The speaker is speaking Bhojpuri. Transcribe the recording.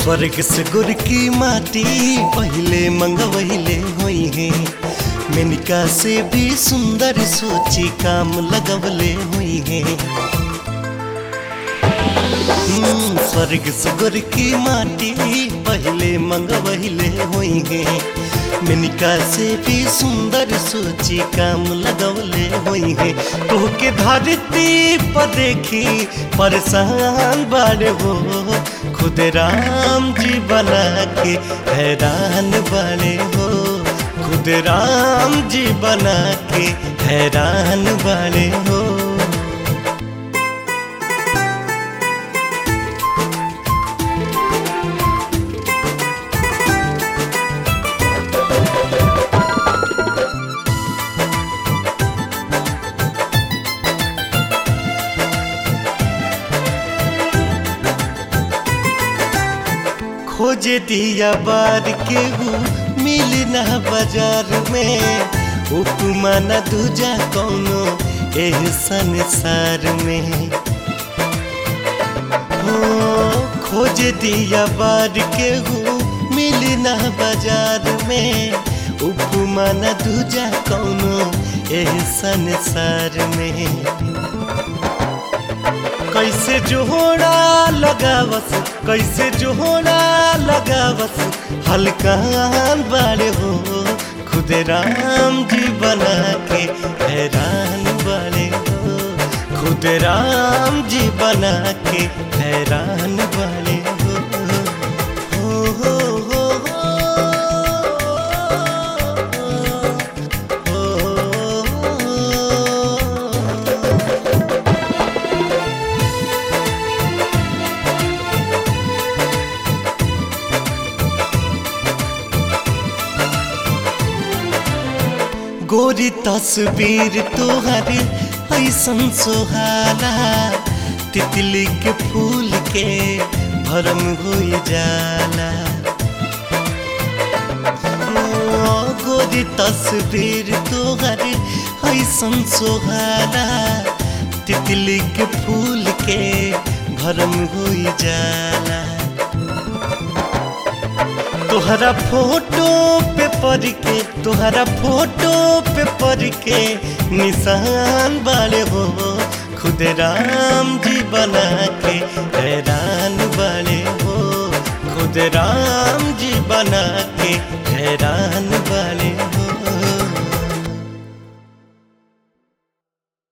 स्वर्ग से गुर की माटी पहले मंगवहिले हुई है मेनिका से भी सुंदर सोची काम लगवले हुई है हम्म, स्वर्ग से गुर की माटी पहले मंगवहिले हुई है मेनिका से भी सुंदर सोची काम लगवले हुई है तोहके धरती पर देखी परेशान बाड़े हो खुद राम जी बना के हैरान बाड़े हो खुद राम जी बना के हैरान बाड़े हो खोज दिया बार के हूँ मिल ना बाजार में उपमा न दूजा कौनो एह संसार में हो खोज दिया बार के हूँ मिल ना बाजार में उपमा न दूजा कौनो एह संसार में कैसे जोड़ा लगावस कैसे जोड़ा लगावस हल्का बाड़े हो खुद राम जी बना के हैरान बाड़े हो खुद राम जी बना के हैरान बाड़े हो हो हो हो हो हो गोरी तस्वीर तोहर ऐसन सोहाला तितली के फूल के भरम हो जाला ओ, गोरी तस्वीर तोहर ऐसन सोहाला तितली के फूल के भरम हो जाला तोहरा फोटो पे पढ़ के तोहरा फोटो पे पढ़ के निशान बाड़े हो खुद राम जी बना के हैरान बाड़े हो खुद राम जी बना के हैरान बाड़े हो